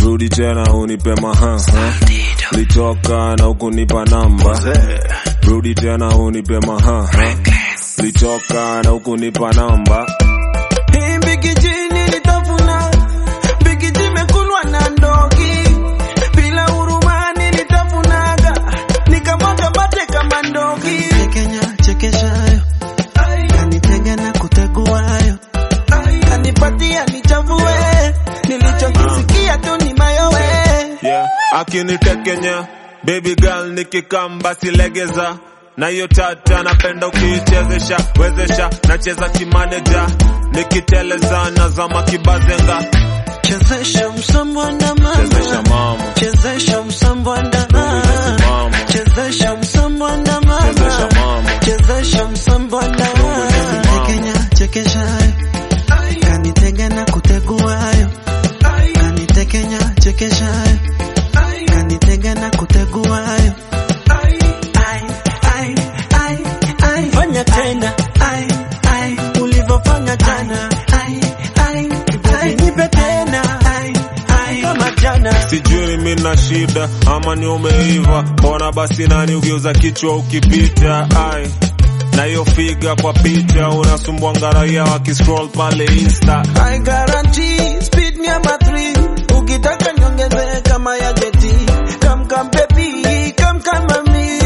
rudi tena unipe maha litoka na ukunipa namba rudi tena unipe maha litoka na ukunipa namba Hii mbigiji nilitafuna, mbigiji imekulwa na ndogi, bila huruma nilitafunaga, nikamwaga mate kama ndogi. Kenya chekeshayo kanitega na kuteguayo Kanipatia nichafue, nilichokisikia tu ni mayowe. yeah. akinitekenya baby girl nikikamba silegeza na hiyo tata napenda ukiichezesha wezesha nacheza kimaneja nikiteleza nazama kibazenga chezesha msambwanda chezesha mama mama chezesha msambwanda mama chezesha msambwanda chezesha mama mama chezesha msambwanda Kenya chekeshayo kanitega na kuteguayo kanitekenya chekeshayo kanitega na kuteguayo Ai, ai, ai, ai. Fanya tena, Ai, ai, ulivyofanya jana Ai, ai, ai, nipe tena Ai, ai, kama jana. sijui mina shida ama ni umeiva mbona basi nani ugeuza kichwa ukipita ai na hiyo figa kwa picha unasumbua ngaraia wakiscroll pale insta I guarantee speed ni ama three. Ukitaka niongeze kama ya jeti. Come come baby, come come mami.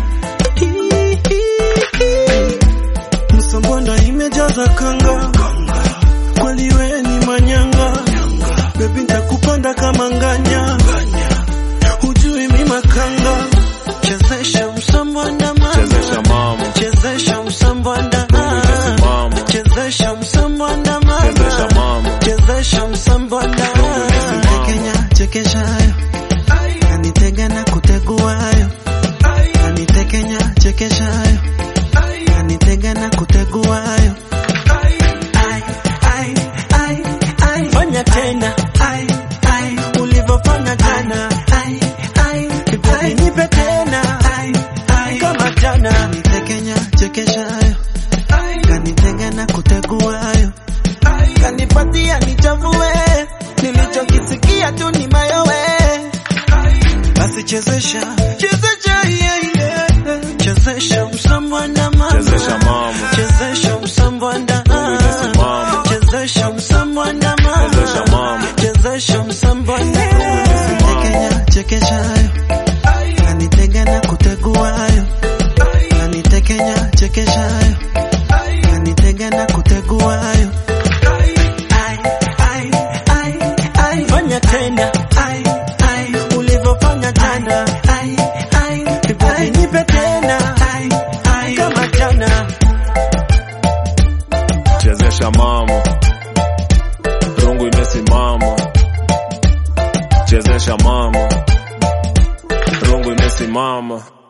msambonda imejaza kanga kweli we ni manyanga bebi ntakupanda kama nganya hujui mi makanga chezesha msambonda chezesha mama mama chezesha msambonda mama chezesha msambonda chezesha mama mama chezesha msambonda Kenya chekeshayo kanitega na kuteguayo kanitekenya chekeshayo kanitega na kuteguayo Ai, ai, ai, ai. Fanya tena, Ai, ai, ulivyofanya jana Ai, ai, ai, nipe tena Ai, ai, kama jana. kanitekenya chekeshayo kanitega na kuteguayo Kanipatia nichafue. Nilichokisikia tu ni mayowe. basi chezesha Chezesha, yeah, yeah. chezesha msambwanda mama chezesha mama chezesha msambwanda mama chezesha msambwanda chezesha mama mama chezesha msambwanda Kenya chekeshayo kanitega na kuteguayo kanitekenya chekeshayo kanitega na kuteguayo Ai, ai, ai, ai. Fanya tena, Ai, ai, ulivyofanya jana Ai, ai, ai, nipe tena Ai, ai, kama jana. chezesha mama rungu imesimama chezesha mama rungu imesimama